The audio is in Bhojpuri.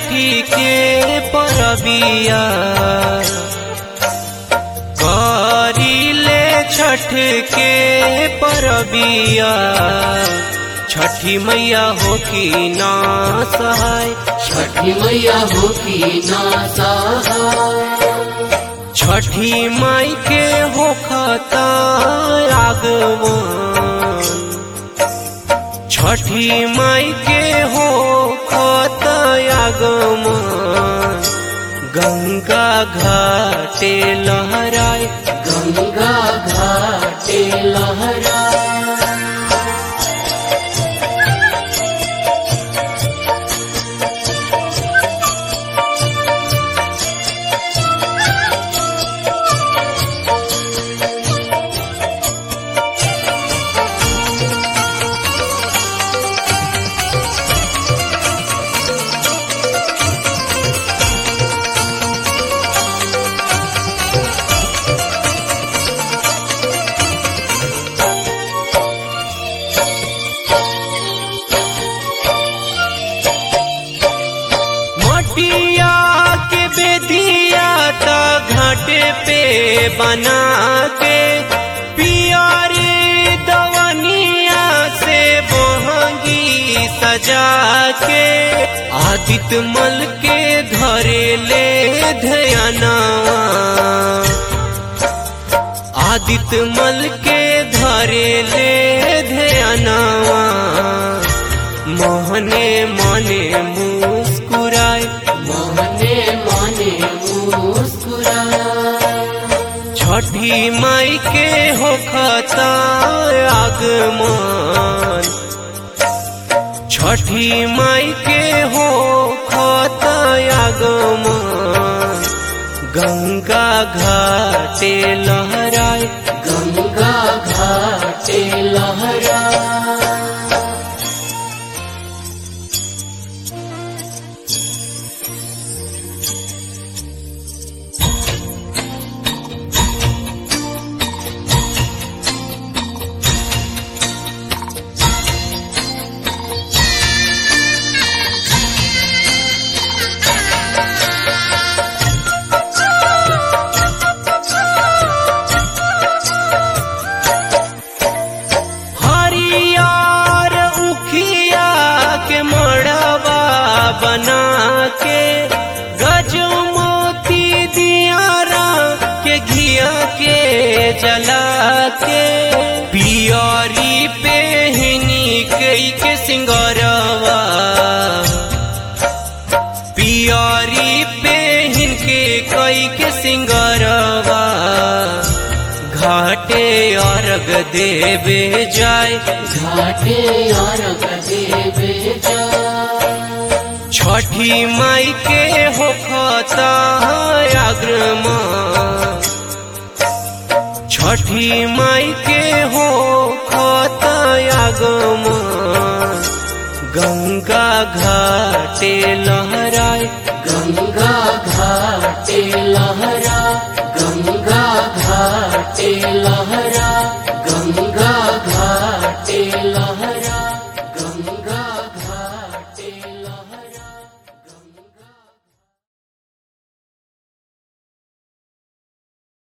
छठी के परबिया करीले छठ के परबिया छठी मैया हो की ना सहाय छठी मैया हो की ना सहाय छठी माई के हो खता आगमन छठी माई के हो खता आगमन गंगा घाटे लहराए गंगा घाटे लहरा मटिया के बेदिया त घाटे पे बना के पियारे दवनिया से बहंगी सजा के आदित्य मल के धरे ले ध्यानवा आदित्य मल के धरे ले ध्यानवा मोहने मने मुस्कुराए मोहने मने मुस्कुरा छठी माई के हो खता आगमन छठी माई के हो खता आगमन गंगा घाटे लहराए गंगा घाटे लहरा हरियर उखिया के मड़वा बना के गज मोती दियारा के घिया के जला के पियरी पे हिनी कई के सिंगरवा पियरी पे हिनके कई के सिंगरवा घाटे अर्घ देवे जाए घाटे और देवे जा छठी माई के हो खता आग्रमन छठी माई के हो खता आगमन गंगा घाटे लहराए गंगा घाटे लहरा गंगा घाटे लहरा